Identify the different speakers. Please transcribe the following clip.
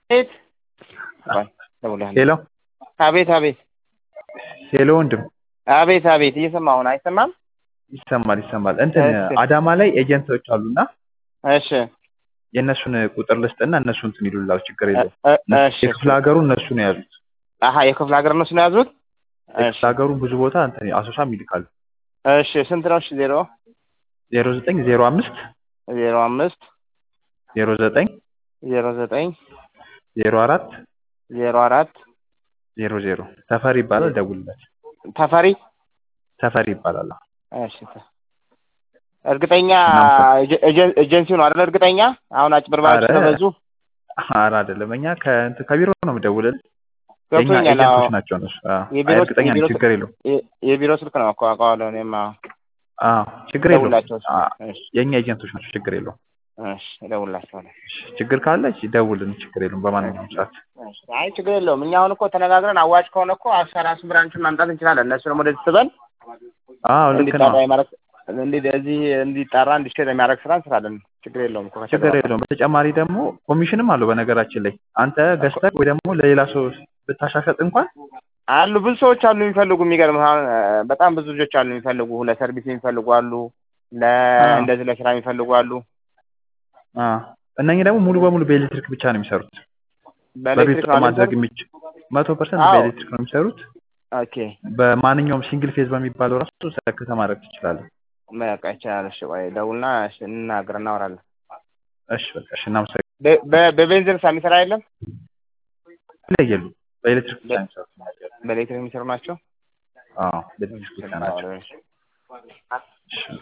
Speaker 1: አቤት ደውላለሁ።
Speaker 2: ሄሎ
Speaker 1: አቤት አቤት
Speaker 2: ሄሎ ወንድም
Speaker 1: አቤት አቤት እየሰማሁ ነው። አይሰማም?
Speaker 2: ይሰማል ይሰማል። እንትን
Speaker 1: እሺ።
Speaker 2: አዳማ ላይ ኤጀንቶች አሉና
Speaker 1: እሺ
Speaker 2: የእነሱን ቁጥር ልስጥና እነሱ እንትን ይሉላው ችግር የለውም።
Speaker 1: እ- እሺ
Speaker 2: የክፍለ ሀገሩ እነሱ ነው ያሉት።
Speaker 1: አሀ የክፍለ ሀገር እነሱ ነው የያዙት። እሺ
Speaker 2: የክፍለ ሀገሩ ብዙ ቦታ እንትን አሶሳም ይልካሉ።
Speaker 1: እሺ ስንት ነው? እሺ ዜሮ
Speaker 2: ዜሮ ዘጠኝ ዜሮ አምስት
Speaker 1: ዜሮ አምስት
Speaker 2: ዜሮ ዘጠኝ
Speaker 1: ዜሮ ዘጠኝ
Speaker 2: ዜሮ አራት
Speaker 1: ዜሮ አራት
Speaker 2: ዜሮ ዜሮ ተፈሪ ይባላል። ደውልለት።
Speaker 1: ተፈሪ
Speaker 2: ተፈሪ ይባላል።
Speaker 1: እሺ ተ- እርግጠኛ
Speaker 2: እናመሰግናለን።
Speaker 1: ኤጀ- ኤጀ- ኤጀንሲው ነው አይደል? እርግጠኛ አሁን አጭበርባሪዎች
Speaker 2: ኧረ፣
Speaker 1: ስለበዙ
Speaker 2: ኧረ አይደለም እኛ ከእንትን ከቢሮ ነው የምደውልልህ። የእኛ
Speaker 1: ገብቶኛል። አዎ
Speaker 2: ኤጀንቶች ናቸው እነሱ። አዎ፣
Speaker 1: የቢሮ-
Speaker 2: እርግጠኛ ነኝ፣
Speaker 1: የቢሮ-
Speaker 2: ችግር የለውም።
Speaker 1: የ- የቢሮ ስልክ ነው እኮ አውቀዋለሁ። እኔማ
Speaker 2: አዎ ችግር የለውም።
Speaker 1: እደውልላቸው።
Speaker 2: አዎ፣
Speaker 1: እሺ
Speaker 2: የእኛ ኤጀንቶች ናቸው፣ ችግር የለውም።
Speaker 1: እሺ እደውልላቸዋለሁ።
Speaker 2: እሺ፣ ችግር ካለ ደውልን፣ ችግር የለውም። በማንኛውም ሰዓት
Speaker 1: እሺ። አይ ችግር የለውም። እኛ አሁን እኮ ተነጋግረን አዋጭ ከሆነ እኮ አሰራሱ ብራንቹን ማምጣት እንችላለን። እነሱ ደግሞ ወደዚህ ስበን
Speaker 2: አዎ ልክ ነው።
Speaker 1: እንዲጣራ የማድረግ እንዲ እዚህ እንዲጣራ እንዲሸጥ የሚያደርግ ስራ እንስራለን። ችግር የለውም እኮ
Speaker 2: ችግር
Speaker 1: ከተግባባ።
Speaker 2: የለውም። በተጨማሪ ደግሞ ኮሚሽንም አለው። በነገራችን ላይ አንተ ገዝተህ ወይ ደግሞ ለሌላ ሰው ብታሻሸጥ እንኳን
Speaker 1: አሉ ብዙ ሰዎች አሉ የሚፈልጉ የሚገርም አሁን እ፣ በጣም ብዙ ልጆች አሉ የሚፈልጉ ለሰርቪስ የሚፈልጉ አሉ ለ
Speaker 2: አዎ።
Speaker 1: እንደዚህ ለስራ የሚፈልጉ አሉ
Speaker 2: አ እነኚህ ደግሞ ሙሉ በሙሉ በኤሌክትሪክ ብቻ ነው የሚሰሩት። በቤት
Speaker 1: በኤሌክትሪክ
Speaker 2: ውስጥ
Speaker 1: ነው
Speaker 2: ማድረግ
Speaker 1: የሚሰሩት?
Speaker 2: የሚችል መቶ ፐርሰንት
Speaker 1: አዎ።
Speaker 2: በኤሌክትሪክ ነው የሚሰሩት።
Speaker 1: ኦኬ
Speaker 2: በማንኛውም ሲንግል ፌዝ በሚባለው ራሱ ሰክተህ ማድረግ ትችላለህ።
Speaker 1: በቃ ይቻላል። እሺ ቆይ ደውልና እሺ እንናገር እናወራለን።
Speaker 2: እሺ በቃ እሺ፣ እናመሰግናለን።
Speaker 1: በ- በ- በቤንዚን ሳ የሚሰራ የለም
Speaker 2: ይለያሉ። በኤሌክትሪክ ብቻ ነው የሚሰሩት።
Speaker 1: በኤሌክትሪክ የሚሰሩ ናቸው።
Speaker 2: አዎ በኤሌክትሪክ ብቻ ናቸው።
Speaker 1: እሺ።
Speaker 2: እሺ